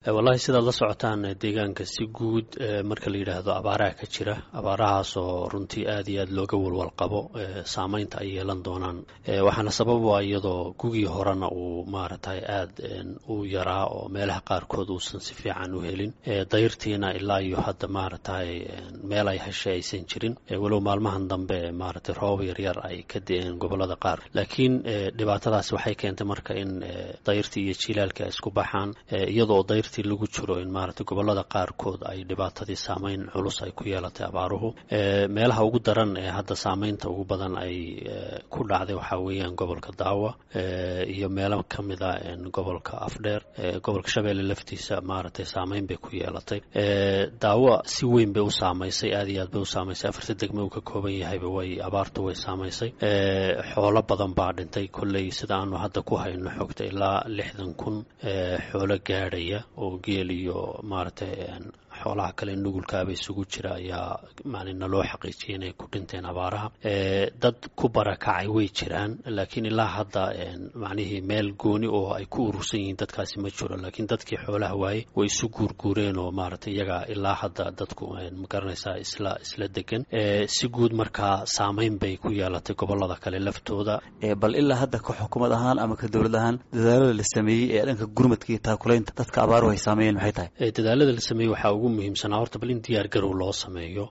wallahi sidaad la socotaan deegaanka si guud marka la yidhaahdo abaaraha ka jira abaarahaas oo runtii aad iyo aad looga walwal qabo saameynta ay yeelan doonaan waxaana sabab a iyadoo gugii horena uu maaragtay aad u yaraa oo meelaha qaarkood uusan si fiican u helin dayrtiina ilaa iyo hadda maaragtay meel ay heshay aysan jirin walow maalmahan dambe maaragtay roobab yaryar ay ka da-een gobolada qaar laakiin dhibaatadaasi waxay keentay marka in dayrtii iyo jilaalka isku baxaan iyadoo dayrtii lagu jiro in maaragtay gobolada qaarkood ay dhibaatadii saameyn culus ay ku yeelatay abaaruhu meelaha ugu daran ee hadda saameynta ugu badan ay ku dhacday waxaa weeyaan gobolka daawa iyo meelo ka mid a gobolka afdheer gobolka shabeelle laftiisa maaragtay saameyn bay ku yeelatay daawa si weyn bay u saamaysay aad iyo aad bay u saamaysay afarta degme uu ka kooban yahayba way abaartu way saamaysay xoolo badan baa dhintay kolley sida aanu hadda ku hayno xogta ilaa lixdan kun xoolo gaadhaya oo geel iyo maaragtay xoolaha kale nugulkaaba isugu jira ayaa macnina loo xaqiijiyay inay ku dhinteen abaaraha dad ku barakacay way jiraan laakiin ilaa hadda macnihii meel gooni oo ay ku urursan yihiin dadkaasi ma jiro laakiin dadkii xoolaha waayey way isu guurguureen oo maaragtay iyaga ilaa hadda dadku magaranaysaa isla isla degan si guud markaa saameyn bay ku yeelatay gobolada kale laftooda bal ilaa hadda ka xukuumad ahaan ama ka dowlad ahaan dadaalada la sameeyey ee dhanka gurmadka iyo taakulaynta dadka abaaruhu ay saameeyeen maxay tahay dadaalada la sameeyey waxaa ugu muhiimsanaa horta bal in diyaar garow loo sameeyo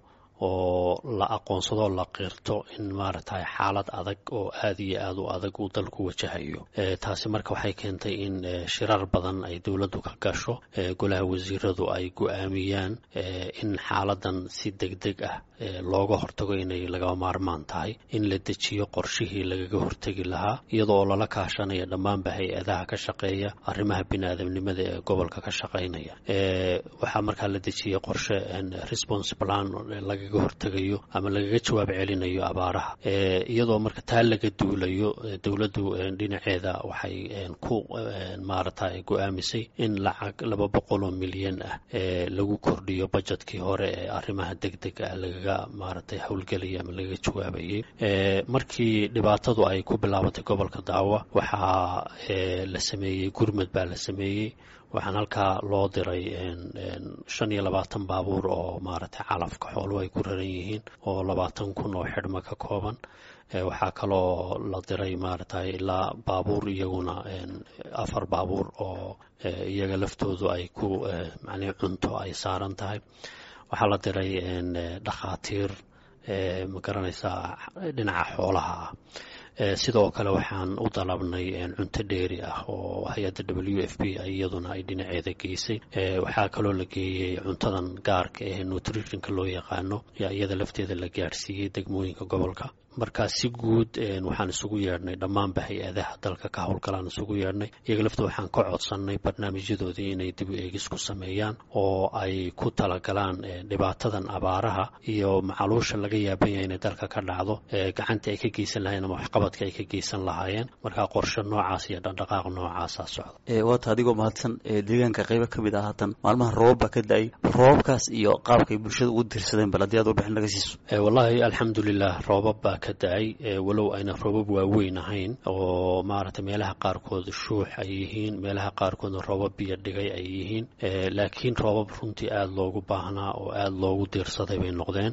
oo la aqoonsado la qirto in maaragtay xaalad adag oo aad iyo aad u adag uu dalku wajahayo taasi marka waxay keentay in shirar badan ay dowladdu ka gasho golaha wasiiradu ay go-aamiyaan in xaaladan si deg deg ah looga hortago inay lagaba maarmaan tahay in la dejiyo qorshihii lagaga hortegi lahaa iyadoo lala kaashanaya dhammaanba hay-adaha ka shaqeeya arrimaha bini-aadamnimada ee gobolka ka shaqaynaya waxaa markaa la dejiyey qorshe response plan lagaga hortegayo ama lagaga jawaab celinayo abaaraha iyadoo marka taa laga duulayo dowladdu dhinaceeda waxay ku maaragtay go-aamisay in lacag laba boqol oo milyan ah lagu kordhiyo bajetkii hore ee arrimaha deg dega ah lagaga maaragtay howlgelaya ama lagaga jawaabayay markii dhibaatadu ay ku bilaabatay gobolka daawa waxaa la sameeyey gurmad baa la sameeyey waxaan halkaa loo diray shan iyo labaatan baabuur oo maaragtay calafka xooluhu ay ku raran yihiin oo labaatan kun oo xidhma ka kooban waxaa kaloo la diray maaragtay ilaa baabuur iyaguna afar baabuur oo iyaga laftoodu ay ku macnii cunto ay saaran tahay waxaa la diray dhakhaatiir ma garanaysaa dhinaca xoolaha ah sidoo kale waxaan u dalabnay cunto dheeri ah oo hay-adda w f b iyaduna ay dhinaceeda geysay waxaa kaloo la geeyey cuntadan gaarka ee nutritionka loo yaqaano iyada lafteeda la gaadhsiiyey degmooyinka gobolka markaa si guud waxaan isugu yeedhnay dhammaanba hay-adaha dalka ka howlgalaan isugu yeedhnay iyaga lafta waxaan ka codsannay barnaamijyadoodii inay dib u eegis ku sameeyaan oo ay ku talagalaan dhibaatadan abaaraha iyo macaluusha laga yaaban yahay inay dalka ka dhacdo gacanta ay ka geysan lahayeen ama waxqabadka ay ka geysan lahaayeen markaa qorshe noocaas iyo dhaqdhaqaaq noocaasa socda waata adigoo mahadsan deegaanka qaybo ka mid ah haatan maalmaha roobab baa ka da-ay roobabkaas iyo qaabkay bulshada ugu dirsadeen bal haddii aad warbixin naga siiso wallaahi alxamdulilah roobab baa ka da-ay walow ayna roobab waaweyn ahayn oo maaragtay meelaha qaarkood shuux ay yihiin meelaha qaarkoodna roobab biyo dhigay ay yihiin laakiin roobab runtii aada loogu baahnaa oo aada loogu diirsaday bay noqdeen